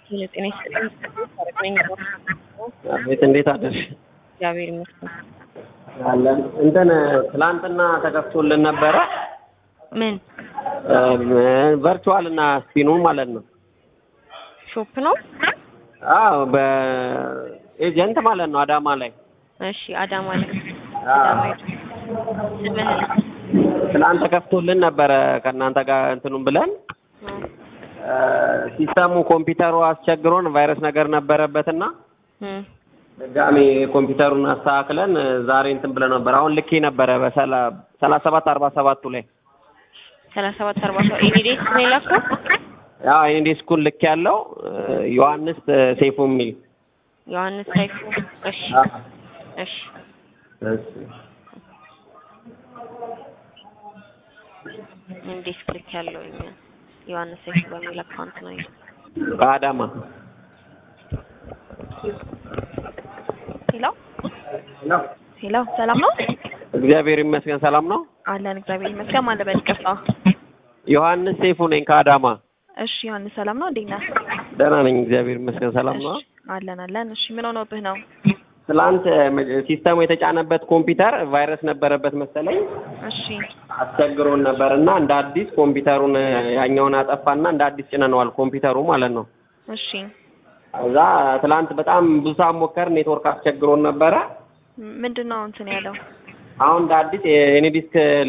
ጤና ይስጥልኝ። ታረቅነኝ ቤት እንዴት አደርሽ? እግዚአብሔር ይመስገን። አለን እንትን ትላንትና ተከፍቶልን ነበረ ምን ቨርቹዋል እና ስፒኑ ማለት ነው። ሾፕ ነው? አዎ በኤጀንት ማለት ነው አዳማ ላይ እሺ፣ አዳማ ላይ አዎ። አዳማ ሄዱ። ስምህን ትላንት ተከፍቶልን ነበረ ከእናንተ ጋር እንትኑን ብለን እ፣ ሲስተሙ ኮምፒውተሩ አስቸግሮን ቫይረስ ነገር ነበረበትና እም፣ ድጋሜ ኮምፒውተሩን አስተካክለን እ፣ ዛሬ እንትን ብለን ነበር። አሁን ልኬ ነበረ በሰላሳ ሰባት አርባ ሰባቱ ላይ ሰላሳ ሰባት አርባ ሰው ኤኒዴስ ነው የላከው። ያው እኔ ዲስኩን ልክ ያለው ዮሐንስ ሴፉ የሚል ዮሐንስ ሳይፉ። እሺ፣ እሺ፣ እንዴት ክሊክ ያለው ዮሐንስ ሳይፉ በሚል አካውንት ነው ይሄ። በአዳማ ሄሎ ሄሎ፣ ሰላም ነው እግዚአብሔር ይመስገን ሰላም ነው። አለን። እግዚአብሔር ይመስገን። ማን ልበል? ይቅርታ። ዮሐንስ ሴፉ ነኝ ከአዳማ። እሺ፣ ዮሐንስ ሰላም ነው? እንዴት ነህ? ደህና ነኝ እግዚአብሔር ይመስገን ሰላም ነው። እሺ፣ አለን አለን። እሺ፣ ምን ሆኖብህ ነው? ትላንት እ፣ ሲስተሙ የተጫነበት ኮምፒውተር ቫይረስ ነበረበት መሰለኝ እሺ፣ አስቸግሮን ነበር እና እንደ አዲስ ኮምፒውተሩን እ፣ ያኛውን አጠፋና እንደ አዲስ ጭነነዋል ኮምፒውተሩ ማለት ነው። እሺ፣ እዛ ትላንት በጣም ብዙ ሰዓት ሞከር ኔትወርክ አስቸግሮን ነበረ። ምንድን ነው እንትን ያለው? አሁን እንደ አዲስ የኔ ዲስክ